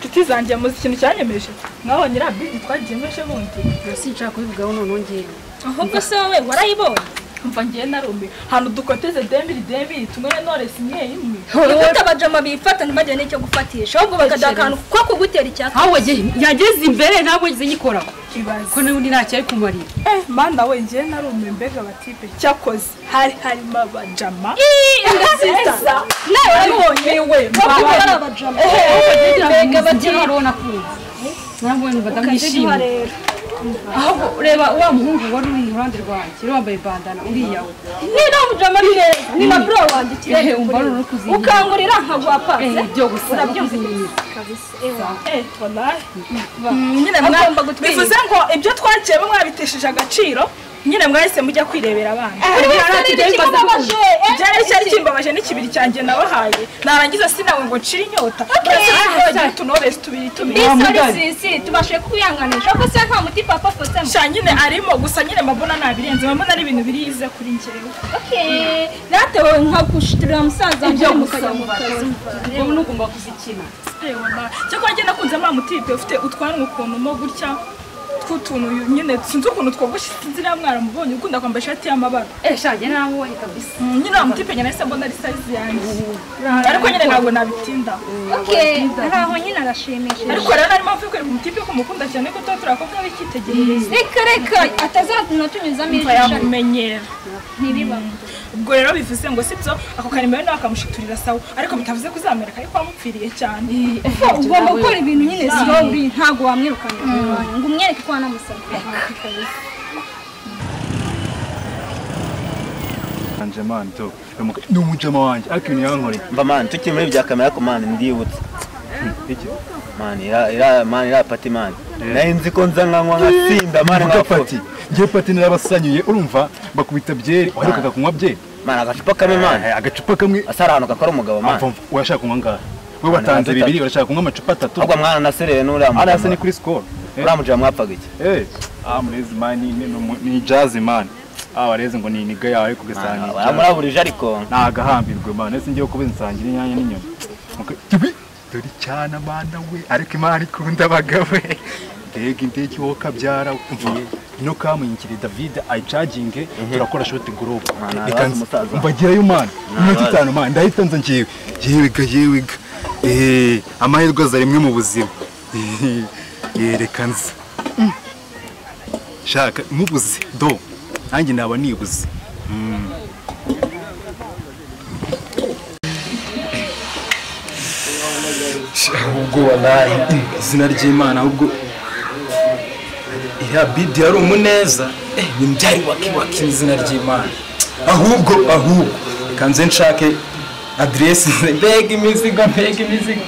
inshuti zanjye muzi ikintu cyanyemeje nkaho nyirabidi twagiyemeje bundi sinshaka kubivugaho noneho ngewe ahubwo se wowe warayibonye mva ngiye narumbi ahantu dukoteze dembiri dembiri tumwe na noresi imwe imwe ufite abajama bifata ntibagire n'icyo gufatisha ahubwo bakaduha akantu ko kugutera icyaka aho yageze imbere ntabwo ngize nyikoraho ko ibaze n'ubundi ntacyo ari kumarira eh mana we ngiye narumbi mbega batipe cyakoze hari harimo abajama nziza nawe warabonye we kuba ari mbabare abajama mbega bagira urabona kumva urabona badamu yishimye rero ahubwo reba wa muhungu wari uri iruhande rwanjye yari wambaye bandana uriya we ni nta mujama ni heza ni na bro ehe wanjye ikirere umva rero kuzinyira ukangurira nkaguha pasi ehe byo gusa kuzinyira eh wallahi nyine mwagomba gutwika bivuze ngo ibyo twagiye mwabitesheje agaciro nyine mwahise mujya kwirebera abana buri wese arira ikimubabaje byari cyari kimbabaje n'ikibiri cyanjye nabahaye narangiza sinawe ngo nshire inyota mbese twagiye tunoresi tubiri tubiri Wa isori mugari. sisi tubashe kuyanganisha ko se nta muti papa afotsemo sha nyine arimo gusa nyine mabona nabirenze mabona ari ibintu birize kuri njyewe Okay. Nate wowe nka gushitirira musaza wanjye mukajya mu kazi wowe ntugomba kuzikina cyakora njye nakunze mwa mutipe ufite utwanwa ukuntu mo gutya tw'utuntu nyine sinzi ukuntu twogoshe sinzi niba mwaramubonye ukunda kwambara ishati y'amabara ehe shange nabonye kabisa Mm, nyine wa mutipe nyine nahise mbona ari sayizi yanjye ariko nyine ntabwo nabitinda Okay. Hari aho nyine arashimishije ariko rero narimo mvuye kureba umutipe ko mukunda cyane ko tuba turi abakobwa b'icyitegererezo reka reka atazatuma tunyuzamo mva ijisho yamumenyera ntiriba ubwo rero bivuze ngo sibyo ako karimero nawe akamushiturira sawa ariko bitavuze kuzamereka ariko wamupfiriye cyane ugomba gukora ibintu nyine slowly ntabwo wamwirukana ngo umwereke ko wanamusabye Anje man to ni umujama wanjye ariko ibintu yankoreye mba mani tukiri muri bya kamera ko mani ndibutse mani ira- ira- mani iriya pati mani nari nzi ko nza nkanywa nkasinda mani Mvuga nkafata pati ngiye pati narabasanyuye urumva bakubita byeri waherukaga kunywa byeri mani agacupa kamwe mani Eh, agacupa kamwe asara ahantu gakora umugabo Apfa mani mva, urashaka kunywa angahe we watanze atatu. bibiri urashaka kunywa amacupa atatu ahubwo mwana nasereye n'uriya hano hasi ni mugabo kuri sikoro uriya mugabo mwapfaga iki Eh, ah murezi mani ni- ni umu- ni jazi mani ah wareze ngo ni iniga yawe ariko ugasanga ni Mani, jazz. muraburije ariko ni agahambirwe mani ese ngiye kuba insangira inyanya n'inyoni Muka- Tibi, dore cyane amana we ariko imana ikunda abagabo mbega indege wowe kabyara mvuye ino kamuyinkire david ayicaginge turakora shoti gurupe Mwana, reka arazi umusaza. mbagirayo mani iminota arazi. itanu mani ndahita nza ngewe yewega yewega Eh, amahirwe aza rimwe mu buzima Eh, eh, reka nza Mm. shaka mubuze do nanjye naba nibuze ahubwo wallahi izina ry'imana ahubwo iriya bidi yari umuneza eh, ni byari wakiwaki izina ry'imana ahubwo ahubwo reka nze nshake aderesi mbega imizigo mbega imizigo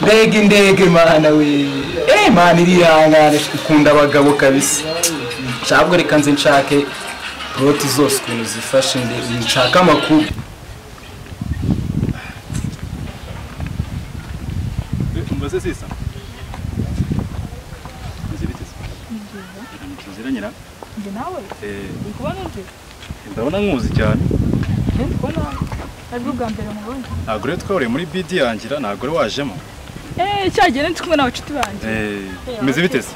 mbega indege mana we eh mana irihangane ikunda abagabo kabisa ntabwo reka nze nshake poroti zose ukuntu zifashe ndebe nshake amakuru mbaze sisa nzibitiza ntuzira nyina njye nawe Eh, uri kubona undi ndabona nkuzi cyane njye ndi kubona ari bwo bwa mbere mubonye ntabwo rero twahuriye muri bidi yangira ntabwo rero wajemo eh cyagiye ndi kumwe n'abacuti banjye Eh, umeze biteze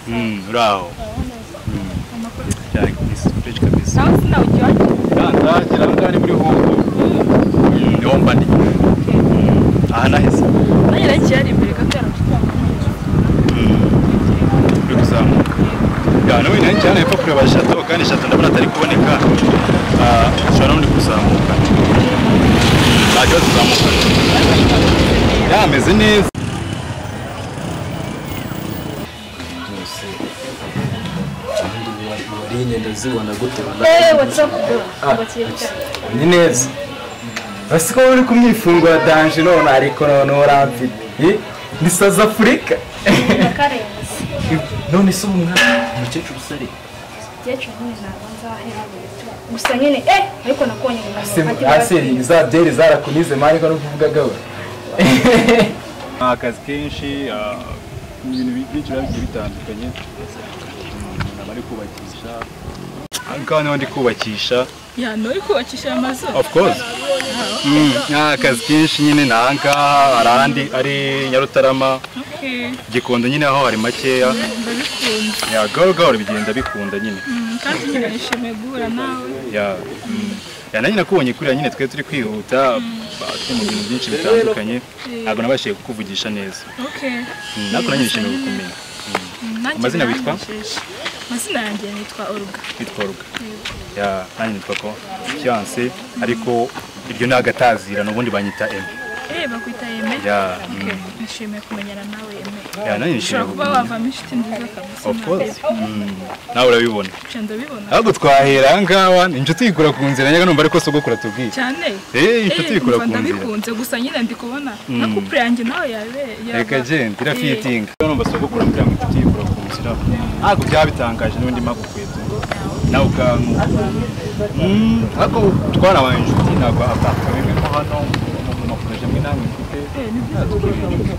Mm, uraho cyane kabisa fresh kabisa nawe sinawujyanye ndandagira aha ngaha ni muri hoho niho mba ndi Mm, aha nahise nanjye nari kiyari imbere gato y'abacuti banjye uri kuzamuka ya nawe nanjye hano hepfo kureba shato kandi shato ndabona atari kuboneka Ah, ushobora n'undi kuzamuka nta kibazo uzamuka yameze neza wari ingendo zibona gute eh what's up bro ni neza basi ko uri kumwifungura danje none ariko none uramfite Eh, ni saza afurika bakarenze none se ubu mwana umukecuru usari cyecyo nyine ntabwo nzahera gusa nyine eh ariko nakubonye mu mazi aseri za deri zarakunize mani ko nukuvuga gawe ni akazi kenshi ah, ibintu byinshi biba bigiye bitandukanye Mm, aba ari kubakisha aha ngaha niho ndi kubakisha ya nawe kubakisha aya mazu of course nta akazi kenshi nyine ni aha ngaha hari ahandi ari nyarutarama gikondo nyine aho hari makeya ya gahoro gahoro bigenda bikunda nyine kandi nyine nishimiye guhura nawe ya mm. ya nanjye nakubonye kuriya nyine twe turi kwihuta bati mu bintu byinshi bitandukanye ntabwo nabashije kukuvugisha neza okay Mm, nako nanjye nishimiye kukumenya Nanjye Amazina witwa? naranjeje. amazina yanjye nitwa oruga nitwa ruga ya nanjye nitwa ko fiance ariko iryo ni agatazirano ubundi banyita emu eh bakwita yeme ya mm, okay nishimiye kumenyana nawe yeme ya nanjye nishimiye ushobora kuba kukumenya wavamo inshuti nziza kabisa of course nawe. Mm, nawe urabibona Uje ndabibona ahubwo twahera aha ngaha ni inshuti yikura ku nzira nyaga numva ariko sogokura tubwiye cyane Eh, inshuti Eh, yikura numva ku nzira ndabikunze gusa nyine ndi kubona na couple yanjye nawe yabe yaba- reka genda Eh. irafitinga numva sogokura mbwira ngo inshuti yikura ku nzira ntabwo byabitangaje n'undi magukweto nawe ukankuka ariko twarabaye inshuti ntabwo atakabimwe ko hano mu maproje amwe namwe mfite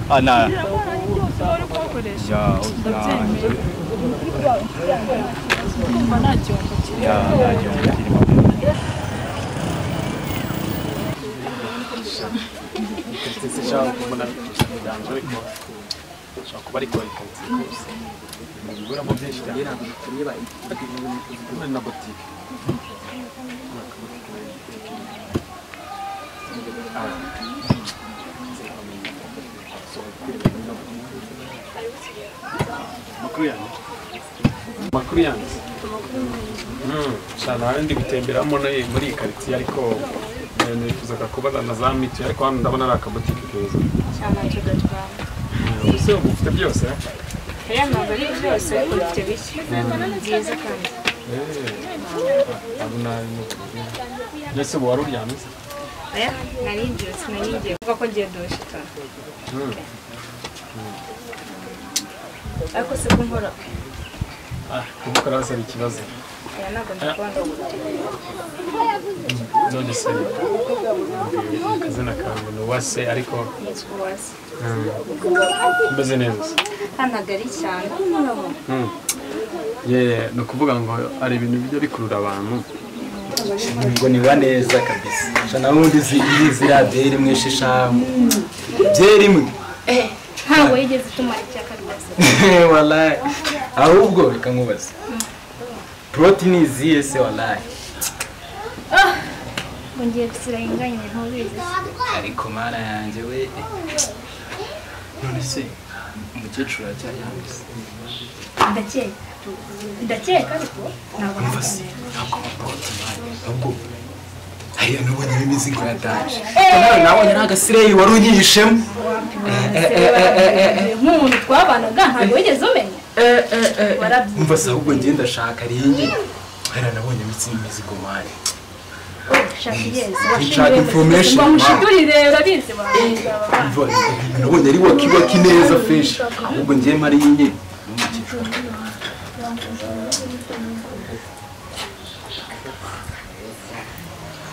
Ah, na- Ya, Ndabyemera. Kumva nta gihombo kirimo. ya, nta gihombo kirimo. amakuru yanjye cyane hari ndi gutemberamo nayo muri iyi karitsiye ariko eh, nifuzaga kubona na za miti ariko hano ndabona ari akabutike keza Eh, ubuse ubu ufite byose eh? Eh, abu nabi ni uburyo. mbese ubu wari uryamye se Mm. Ah, kubukora basaba ikibazo none se mbwira akazina kawe ni uwase ariko Mm. umeze neza se? Mm. Yeah, ni ukuvuga ngo hari ibintu bijya bikurura abantu ngo niba neza kabisa sha na wundi uzi ziriya byeri imwe sheshanu byeri imwe ntabwo yigeze itumara icyaka rwose walayi ahubwo reka nkubaze porotini izihe se walayi ngo ngiye gusura inganye ntubizi ariko mara yanjye we none se umukecuru aracyayambuze ndakeka ndakeka ariko ntabwo mbasi ntabwo amaporotini ahubwo hariya nubonye imizigo yataje nabonye n'agasireyi wari unyihishemo nk'umuntu twabanaga ntabwo wigeze umenya warabyize umva se ahubwo ngenda ndashaka ringi hariya nabonye imitsi imizigo mani shaka igeze Shaka information. mushiduri rero bize warangiza Umva, ibintu nabonye ari wakiwaki neza feshi ahubwo ngiye mari nyine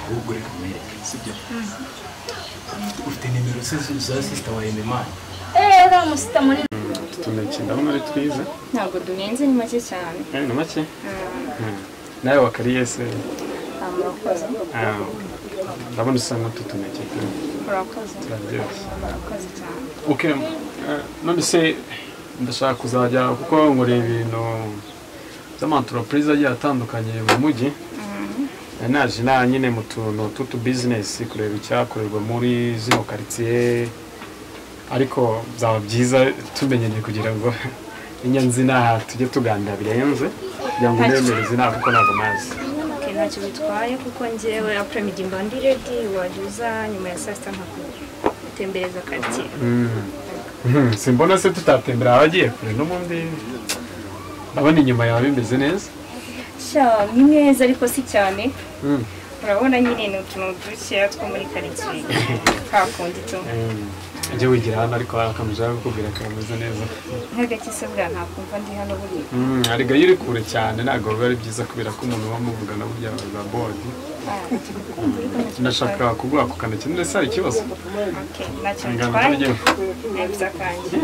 ahubwo reka mwereke sibyo ufite nimero se za sisita wa ememani eee uriya musita munini tuneke ndabona ari twiza ntabwo duhenze ni make cyane Eh, ni make Mm. nawe wakariyese murakoze ndabona usa n'ututuneke murakoze turaryoshye murakoze cyane okay eh, none se ndashaka kuzajya kuko ngoreye ibintu by'amantoropurize agiye atandukanye mu mujyi Eh, naje na nyine mu tuntu tw'utubizinesi kureba icyakorerwa muri zino karitsiye ariko byaba byiza tumenyeye kugira ngo inyanzina tujye tuganira birenze kugira ngo nemere izina kuko ntabwo mazi okay, ntacyo bitwaye kuko ngewe apremidi mba ndi redi wajuza nyuma ya saa sita nkagutembereza karitsiye Mhm, simbona se tutatembera abagiye kure n'ubundi ndabona inyuma yawe bimeze neza sha ni neza ariko si cyane Mm. urabona nyine ni utuntu dukeya two muri karitsiye kakundi tu ajya wigira hano ariko hari akantu ushaka kukubwira kameze neza nk'agakise buriya ntakumva ndi hano buriya arega iyo uri kure cyane ntabwo biba ari byiza kubera ko umuntu uba muvugana burya za bodi ndashaka kuguha ku kantoki ndetse hari ikibazo okay, ntacyo Ingano bitwaye z'urugero. nebuza kanjye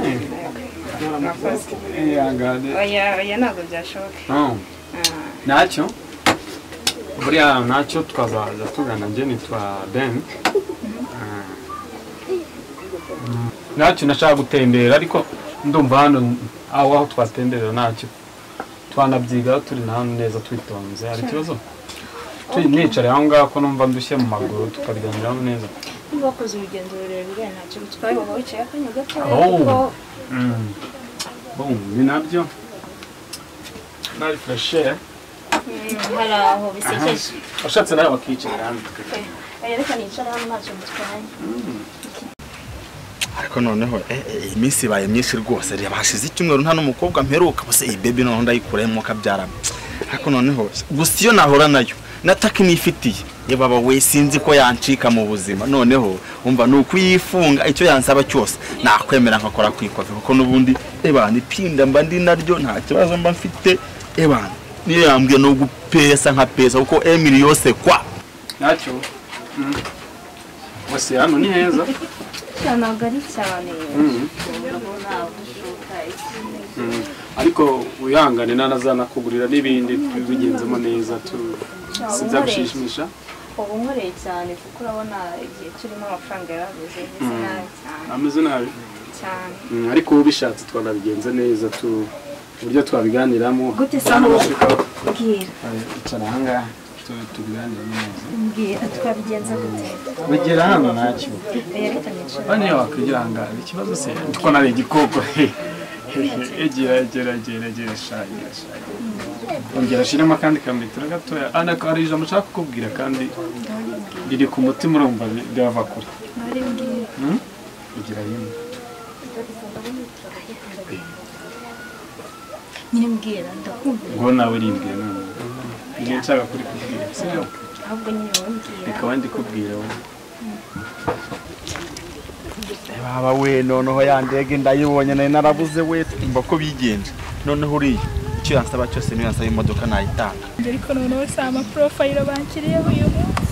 murakoze Ihangane. oya oya ntabwo byashoboka Oh, Ah, ntacyo buriya nacyo tukazaza tugana njye nitwa ben ntacyo nashaka gutembera ariko ndumva hano aho aho twatemberera ntacyo twanabyiga turi na hano neza twitonze hari ikibazo Turi- nicare aho ngaho ko numva ndushye mu maguru tukabiganiraho neza bakoze urugendo rurerure ntacyo bitwaye baba bicaye akanya gatoya Oh. kuko Boom, ni nabyo nari fureshe mm, hari aho bisekeje washatse nawe wakiyicarira hano reka nicara hano ntacyo bitwaye ariko noneho eh, eh, iyi minsi ibaye myinshi rwose reba hashize icyumweru nta n'umukobwa mperuka gusa iyi bebi noneho ndayikurayemo ukabyarana ariko noneho gusa iyo nahora nayo nataka nifitiye ye baba we sinzi ko yancika mu buzima noneho umva ni ukuyifunga icyo yansaba cyose nakwemera nkakora ku ikofi kuko n'ubundi ebana ipinda mba ndi naryo nta kibazo mba mfite ebana niyo yambwiye no gupesa nka pesa kuko emiri yose kwa ntacyo wese hano ni heza ntabwo ari cyane ariko wihangane nanazanakugurira n'ibindi tubigenzemo neza tu sinzabishimisha uba unkoreye cyane kuko urabona igihe turimo amafaranga yarabuze ndetse Mm. nabi cyane ameze nabi cyane Mm, ariko ubishatse twanabigenza neza tu uburyo twabiganiramo gute saho bwira icara ahangaha tu- tubiganire neza bwira twabigenza gute bagera hano ntacyo Eh, reka nicare Bane wakwihangana ikibazo se ariko nari igikoko egera egera egera egera shagira shagira ongera shiremo akandi kametero gatoya ana hari ijambo nshaka kukubwira kandi riri ku mutima urumva ryava kure Hmm? igira rimwe nyine mbwira ndakumva ngo nawe rimbwira none niyo nshaka kuri kubwira sibyo ahubwo nyine wowe mbwira reka wandi kubwira wowe baba we noneho ya ndege ndayibonye nayo narabuze we mba ko bigenje noneho uriya icyo yansaba cyose niyo yansaba imodoka nayitanga ariko noneho si amaporofayiro bakiriyeho uyu munsi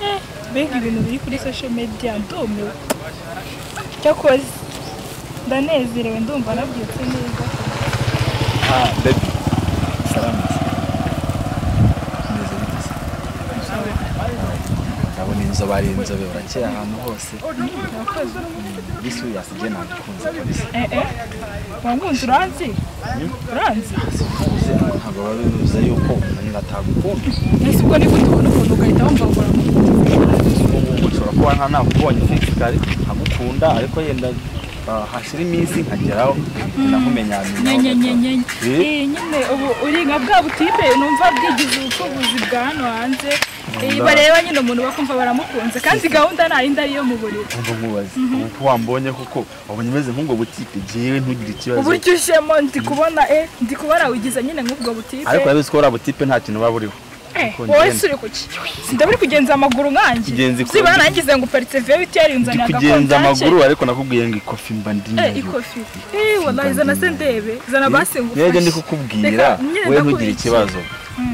Eh, mbega ibintu biri kuri social media ndumiwe cyakoze ndanezerewe ndumva nabyutse neza Ah, baby. Salamu. Meze bite se? Ndabona inzobe ari inzobe urakeye ahantu hose. This way yasije nakunze kabisa. eh eh wangunze uranzi uranzi ntabwo baba bivuze yuko umuntu atagukunda ese ubwo niba utabona ukuntu ugahita wumva ngo uramukunda ubu ngubu ushobora kuba nta nakubonye fisikari nkagukunda ariko yenda ah, hashira iminsi nkageraho nakumenyamenya nyenyenyenyenye Eh, nyine ubu uri nka bwa butipe numva bwigize ubucuruzi bwa hano hanze Eh, bareba nyine umuntu bakumva baramukunze kandi gahunda ntarindi ariyo mu buriri ubwo nkubaze ubu ko wambonye koko wabonye umeze nk'ubwo butike jewe ntugire ikibazo uburyo ujemo ndi kubona eh ndi kubona wigize nyine nk'ubwo butipe ariko urabizi ko uriya butipe nta kintu uba buriho Eh, wowe suri kuki sindaburi kugenza amaguru nkanjye Kigenza ikofi. ziba nagize ngo uparitse viyobiti ndi yarinzanira kugenza agakontanke. amaguru ariko nakubwiye ngo ikofi mba ndi Eh, nayo ikofi Eh, wallahi zana se ndebe zana basi ngufashe nege ndi kukubwira Reka, nyine we ntugire ndakubikira. ikibazo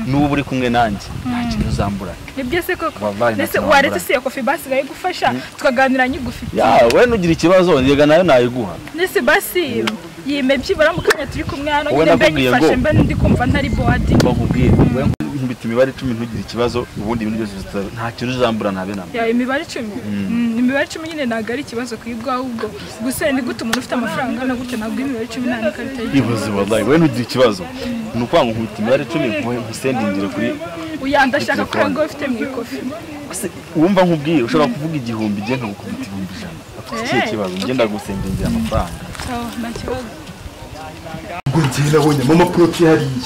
n'ubu uri kumwe nanjye nta kintu uzambura nibyo se koko Wallahi ndetse ntacyo waretse wambura. si iyo kofi basi igufasha tukaganira nyigufi ya we ntugire ikibazo yega nayo nayiguha ndetse basi yime byibura mu kanya turi kumwe hano Wowe nyine mbe nakubwiye nyifashe ngo- mbe ndi kumva ntari bowadi bakubwiye we nkubita imibare icumi ntugire ikibazo ubundi ibintu byose bizaba- nta kintu uzambura nabe namba Ya, imibare icumi Mm, imibare icumi nyine ntabwo ari ikibazo kwibwa ahubwo gusa ni gute umuntu ufite amafaranga angana gute ntabwo imibare icumi nta n'ikarita ye ibuze wallahi we ntugire ikibazo ni ukuvuga ngo nkubita imibare icumi nkuhe- nkusendingire kuri uya ndashaka ko ngo ufite mu ikofi Gusa wumva nkubwiye ushobora kuvuga igihumbi njye nkagukubita ibihumbi ijana ikihe Eh, kibazo njye ndagusendingira amafaranga Oh, nta kibazo ubwo njye nabonyemo amaporoti hariya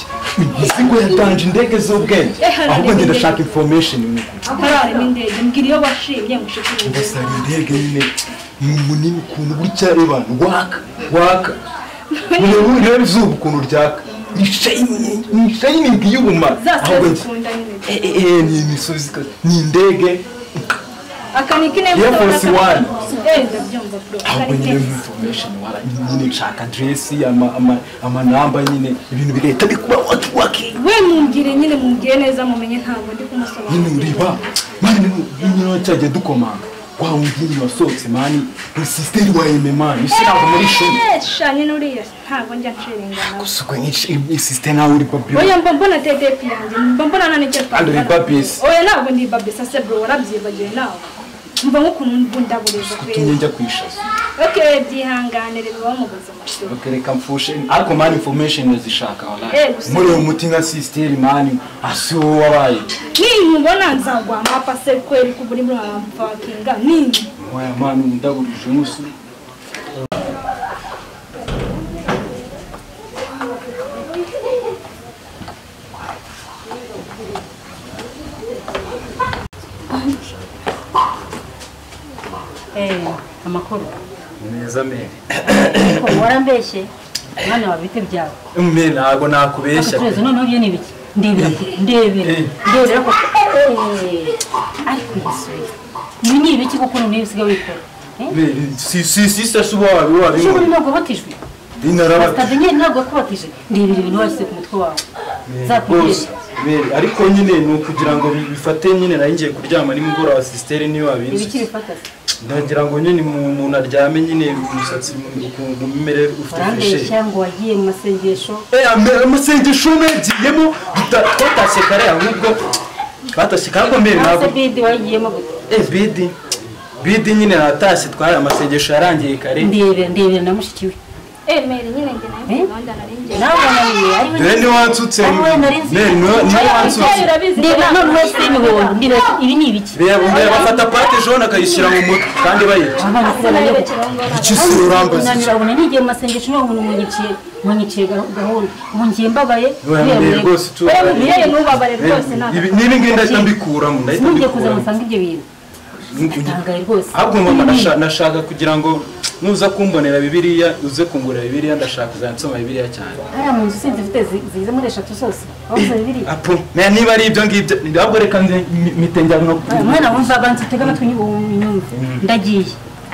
izi ngo yatanje indege z'ubwenge ahubwo njye ndashaka information mu hararema indege mbwira iyo washimye ngo ushikire ngo sari indege nyine ni munini ukuntu burya abantu waka waka ureba ureba izuba ukuntu ryaka ni shayini ni shayini y'ubumara ahubwo njye eh, eh, eh, ni imisozi ka- ni indege akanikine Air Force One ndabyumva bro ahubwo nyine muri information wara nyine nshaka address ama ama amanamba nyine ibintu bigahita bikuba waki waki we mumbwire nyine mumbwire neza mumenye ntabwo ndi kumusobanurira nyine ureba mani niba cyajya dukomanga wa wundi wasohotse mani ni sisiteri wa eme mani isi ntabwo muri ishuri shanye n'uriya ntabwo njya nshiringana usukwe nk'ishuri sisiteri nkawe uri babiro oya mba mbona tedepi yanjye mba mbona nta n'icyo kandi uri twakora babisi oya ntabwo ndi babisa se bro warabyibagiwe nawe mva nk'ukuntu mbundaburiza utumye kwezi njya kwishaza oke byihangane reba bamugoze amashuri Okay, reka mfushe ariko mani information ndazishaka Eh, wallahi gusa- muri uwo muti nka sisiteri mani asi wowe wabaye ninkubona nzagwa amapa se kweri ko buri muri wampakinga ningi waya mani ndaburije umunsi Eh, amakuru neza mere Ko warambeshye mwana wa biti byawe mere ntabwo nakubeshya tuzi noneho byo ni ibiki ndebera ndebera ndebera ko Eh, ariko yisuye ibi ni ibiki kuko noneho usigaye wikora mere si si si se suba wabi wabi Ese ubundi ntabwo wabatijwe inaraba basitade nyine ntabwo yakubatije ndebera ibintu washyize ku mutwe wawe bose zakugeza mere ariko nyine ni ukugira ngo bi- bifate nyine nari ngiye kuryama nimugoroba sisiteri niyo ibiki wabinze bifata se ndagira ngo nyine mu- umuntu aryame nyine umusatsi ukuntu umere ufite freshe warambeshya ngo wagiye mu masengesho amasengesho nagiyemo twatashye kare ahubwo batashye kare ariko mbere ntabwo ntabwo bidi wagiyemo gute Eh, bidi bidi nyine natashye twari amasengesho yarangiye kare ndebera ndebera na mushiki we emere nyine njye nayo gahunda nari njye nawe naniwe ariwe dore ni wansutse Wowe nari nzi- Ne, niwe niwe Ibyayi wansutse urabizi ko ndebera ntabwo noneho si imihondo ndebera ibi ni ibiki Be- be- bafata pate jone akayishyira mu mutwe kandi bayica abana nari kubayeho kirangora icyo si urambaza unanira abona n'igihe mu masengesho niba umuntu munyiciye munyiciye gahu- gahunda ubu ngiye mbabaye Oya, mbere rwose tu- we mubyeyi ntubabare rwose ntabwo Ibi- n'ibi ngibi ndahita mbikuramo ndahita ntugiye kuza ngo mbikuramo usange ibyo bintu ntangaye rwose ahubwo mama nasha- nashaka kugira ngo nuza kumbonera bibiriya uze kungurira bibiriya ndashaka uzanitsoma bibiriya cyane hariya mu nzu sinzi ifite zi- zigize muri eshatu zose aho zose bibiri apo na niba ari ibyo ngibyo ahubwo reka nze mitengera no umwana wumva abantu utega amatwi nyubu nyumva ndagiye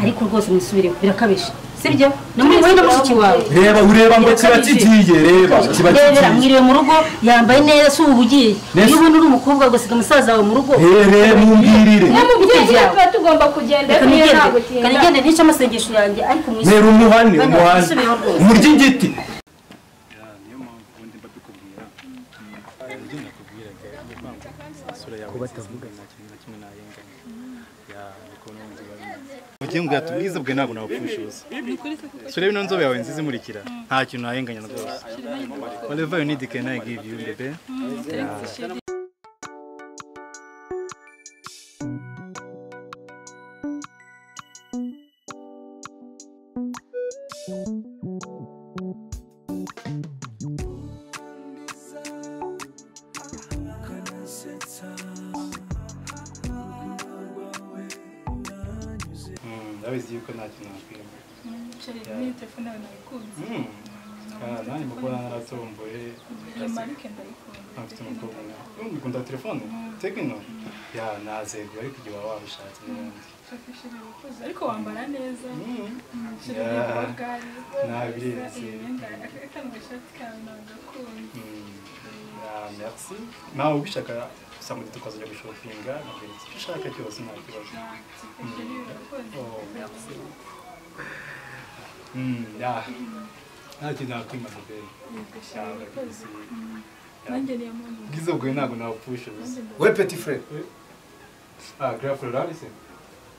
ariko rwose mwisubireho birakabije sibyo na muri wowe na mushiki wawe reba ureba ngo kiba kigiye reba kiba ndebera kigiye mwiriwe mu rugo yambaye neza si ubu ugiye Nese- iyo ubona uri umukobwa ugasiga umusaza wawe mu rugo rebe mumbwirire mubyeyi tuba tugomba kugenda reka iyo nigende ntabwo utinda reka nigende nice amasengesho yanjye ariko mwishyure reba umuhane Bana, umuhane musubireho rwose. umurya igiti ugiye ngo yatubwize bwe ntabwo nawupfushuza turebe ino nzobe yawe nziza imurikira nta kintu nahenganya rwose whatever you need can I give you bebe ndabizi yuko nta kintu nakwiye n'iyo telefone yawe nayikunze nanjye mukobwa naratomboye iyi marike ndayikunda afite umukobwa nawe ukunda telefone tekino ya nazego ariko igihe waba wabishatse n'ubundi shakishije abakozi ariko wambara neza shira Yeah. n'ibogari Nabizi. imyenda akanwa ishati kawe nagakunda Ah, merci nawe ubishaka gusa muri tukazajya gushopinga nkabwira icyo ushaka cyose nta kibazo shakishije abakozi Oh, merci Mm, yeah. nta kintu nakwima bebe cyangwa kisi nanjye niyo mpamvu bwiza bwawe ntabwo nawupfusha ubusa we peti fure ah grafu rurabise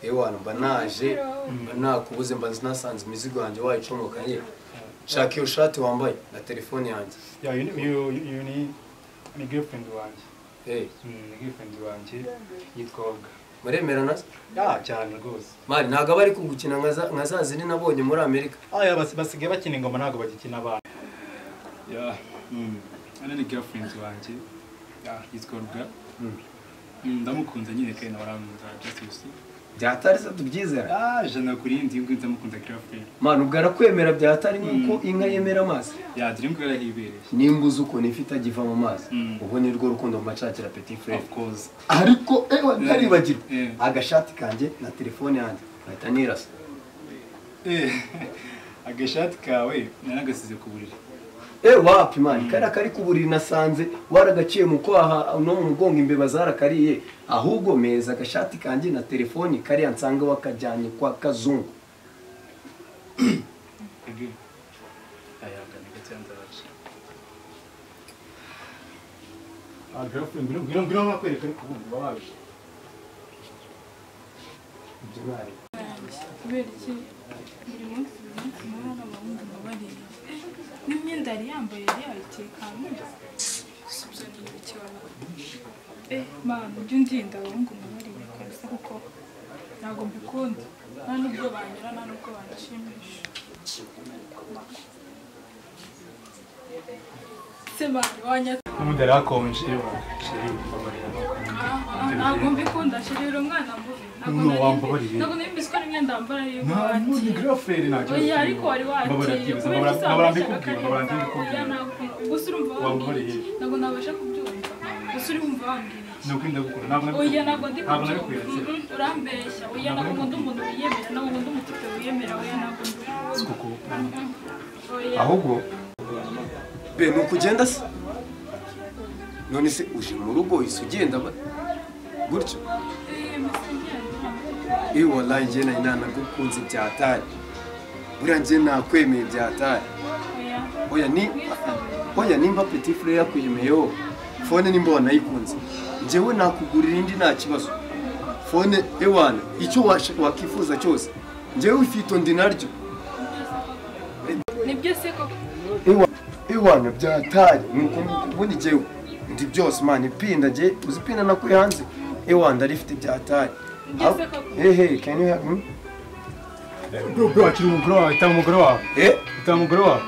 ewana mba naje mba nakubuze mba nasanze imizigo yanjye wayicomokanye shaka iyo shati wambaye na telefone yanjye ya you know, you, you, you ni ni girlfriend wanjye Eh, Mm, ni girlfriend wanjye yitwa Olga muremerana se? ya cyane rwose mari ntabwo aba ari kugukina nka za- nka za zindi nabonye muri amerika aya basi- basigaye bakina ingoma ntabwo bagikina abantu ya hano ni girlfriend wanjye ya yitwa Olga Mm, ndamukunze nyine kandi nawe aramunda just you see byatari se tubyizera ah jana kuri iyi ndiyo ndamukunda girlfriend mani ubwo arakwemera byatari nk'uko inka yemera amazi ya dore ngo yarahibereye nimba uzi ukuntu ifi itagiva mu mazi Mm. ubu ni rwo rukundo mu macakira peti fure of course ariko ewa ntaribagirwa Eh. agashati kanjye na telefone yanjye bahita nirasa Eh, agashati kawe naragasize ku buriri eh wapi mani kariya kari ku buriri nasanze waragaciye mu kwaha no mu mugongo imbeba zarakariye ahubwo meza agashati kanjye na telefoni kariya nsanga wakajyanye kwa kazungu kubera iki buri munsi buri munsi mubona n'abahungu babareba n'imyenda yari yambaye yari yayiteka munsi gusa ibyo ni ibikibaho eh mama ujya undinda abahungu mubareba kabisa kuko ntabwo mbikunda nta n'ubwo banyura nta n'ubwo banshimisha se mama wanyata umudari hakonje ntabwo mbikunda shirira umwana mubi ntabwo No, nari- wambabarire. ntabwo nari mbizi ko ari imyenda wambara ariyo ntabwo ni giraferi ntacyo Oya, ariko wari Mbabaragize, wakiriye kubera mbabara- usanga mbabara mbikubwira, mbabara mbikubwira. gusa urumva Wambariye. wambwiye ntabwo nabasha kubyumva gusa urumva wambwiye nuko ndagukunda ntabwo oya ntabwo ndi ntabwo kubyumva nabikwiratse Mhm, urambeshya oya ntabwo ndi umuntu wiyemera ntabwo ndi umutipe wiyemera oya ntabwo ndi kuko oya ahubwo be ni ukugenda se none se uje mu rugo uhise ugenda ba- gutyo Eh, musengera, iyo wallahi njye nari nanagukunze byatari buriya njye nakwemeye byatari oya oya ni oya nimba petit frere yakwemeyeho fone nimba wanayikunze njyewe nakugurira indi nta kibazo fone ewana icyo washa- wakwifuza cyose njyewe ifito ndi naryo ni byose koko Ewa- ewana byatari nuko ubundi njyewe ndi byose mani pinda njye uzi pinda nakuye hanze ewana ndarifite byatari Ngeze koko. hehe can you help me bro bro akiri umugore wawe itaba umugore wawe eh itaba umugore wawe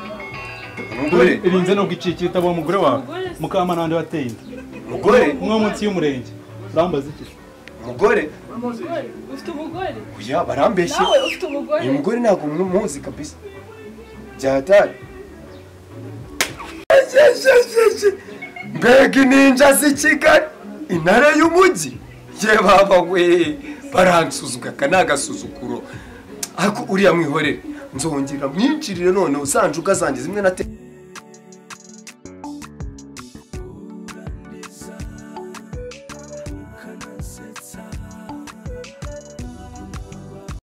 Umugore? irinze nubwo iciki itaba umugore wawe mukamana wandi wateye inda umugore umwe wo munsi y'umurenge urambaza iki umugore umugore ufite umugore oya barambeshye nawe ufite umugore uyu mugore ntabwo muzi kabisa byatari mbega ininja z'i kigali intara y'umujyi ye baba we baransuzugura aka ni agasuzuguro ariko uriya mwihorere nzongera mwinjirire none usanje ubwo zanjye zimwe na te